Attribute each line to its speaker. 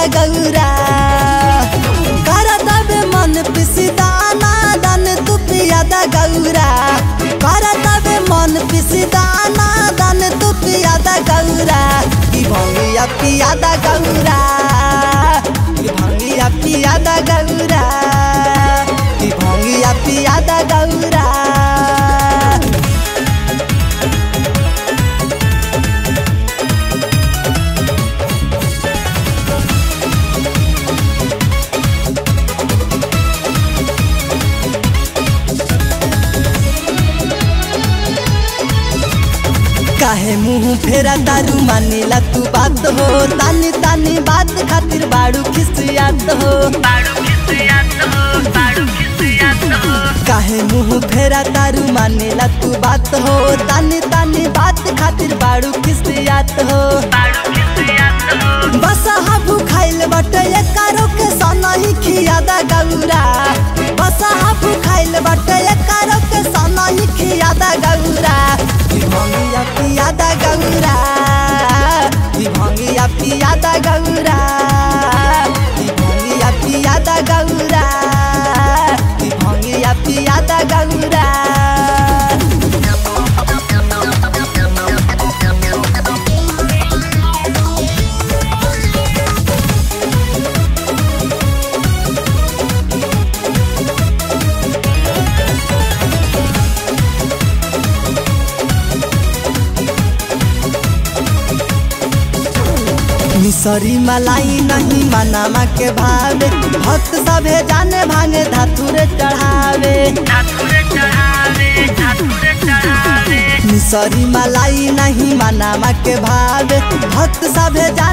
Speaker 1: गौरा करत बे मन पिसी दाना दान तू पियादा गौरा करत बे मन पिसी दाना दान तू पियादा गौरा की भंगिया पियादा गौरा की भंगिया पियादा गौरा की भंगिया पियादा गौरा काहे मुंह फेरा दारू मानेला तू बात हो तानी तानी बात खातिर बाड़ू खिसियात हो काहे मुंह फेरा दारू मानेला तू बात हो तानी तानी बात खातिर बाड़ू खिसियात हो बस हाबू खाइल बटे कारो के सनही खियादा गौरा बस हाबू खाइल बटे कारो के सनही खियादा गौरा ई भंगिया पियादा गौरा ई भंगिया पियादा गौरा ई भंगिया पियादा गौरा ई भंगिया पियादा गौरा मिसरी मलाई नहीं मनामा के भावे भक्त सभे जाने भांगे धातुरे चढ़ावे मिसरी मलाई नहीं मनामा के भावे भक्त सभे जाने